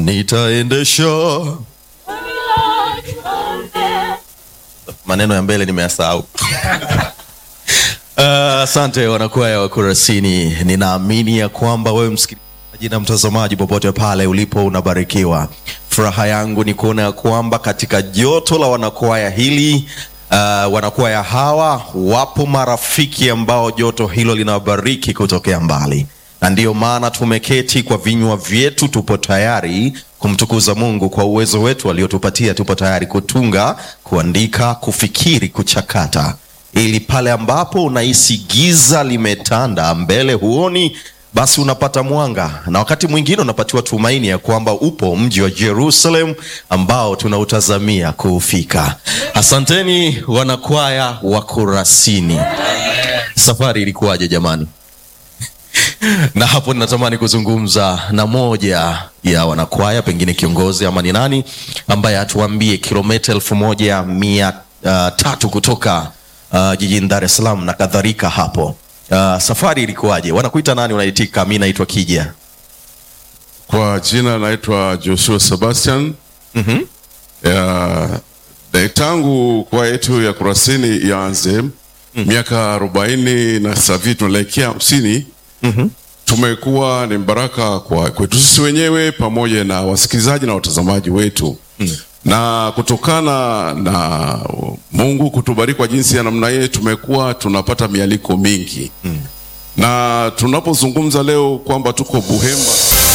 nitaendesha maneno ya mbele nimeyasahau asante uh, wanakwaya wa kurasini ninaamini ya kwamba wewe msikilizaji na mtazamaji popote pale ulipo unabarikiwa furaha yangu ni kuona ya kwamba katika joto la wanakwaya hili uh, wanakwaya hawa wapo marafiki ambao joto hilo linawabariki kutokea mbali na ndiyo maana tumeketi kwa vinywa vyetu tupo tayari kumtukuza mungu kwa uwezo wetu aliotupatia tupo tayari kutunga kuandika kufikiri kuchakata ili pale ambapo unahisi giza limetanda mbele huoni basi unapata mwanga na wakati mwingine unapatiwa tumaini ya kwamba upo mji wa jerusalem ambao tunautazamia kuufika asanteni wanakwaya wa kurasini safari ilikuwaje jamani na hapo ninatamani kuzungumza na moja ya wanakwaya pengine kiongozi ama ni nani ambaye atuambie kilomita elfu moja mia uh, tatu kutoka uh, jijini dar es salaam na kadhalika hapo uh, safari ilikuwaje wanakuita nani unaitika mi naitwa kija Kwa jina naitwa Joshua Sebastian. mm-hmm. Ya, de- tangu kwa yetu ya Kurasini ianze miaka arobaini na sasa hivi tunaelekea hamsini Mm-hmm. tumekuwa ni baraka kwa kwetu sisi wenyewe pamoja na wasikilizaji na watazamaji wetu mm. na kutokana na Mungu kutubariki kwa jinsi ya namna hii tumekuwa tunapata mialiko mingi mm. na tunapozungumza leo kwamba tuko Buhemba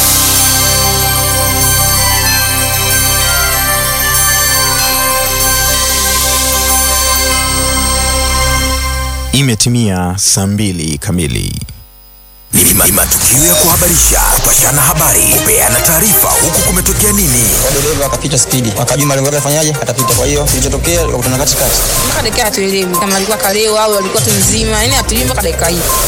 Imetimia saa mbili kamili. ni ni matukio ya kuhabarisha, kupashana habari, kupeana taarifa, huku kumetokea nini. dereva akapita spidi, akajua malengo yake afanyaje, atapita. Kwa hiyo kilichotokea, likakutana katikati. mpaka dakika hatuelewi kama alikuwa kaleo au alikuwa tu mzima, yani hatuelewi mpaka dakika hii.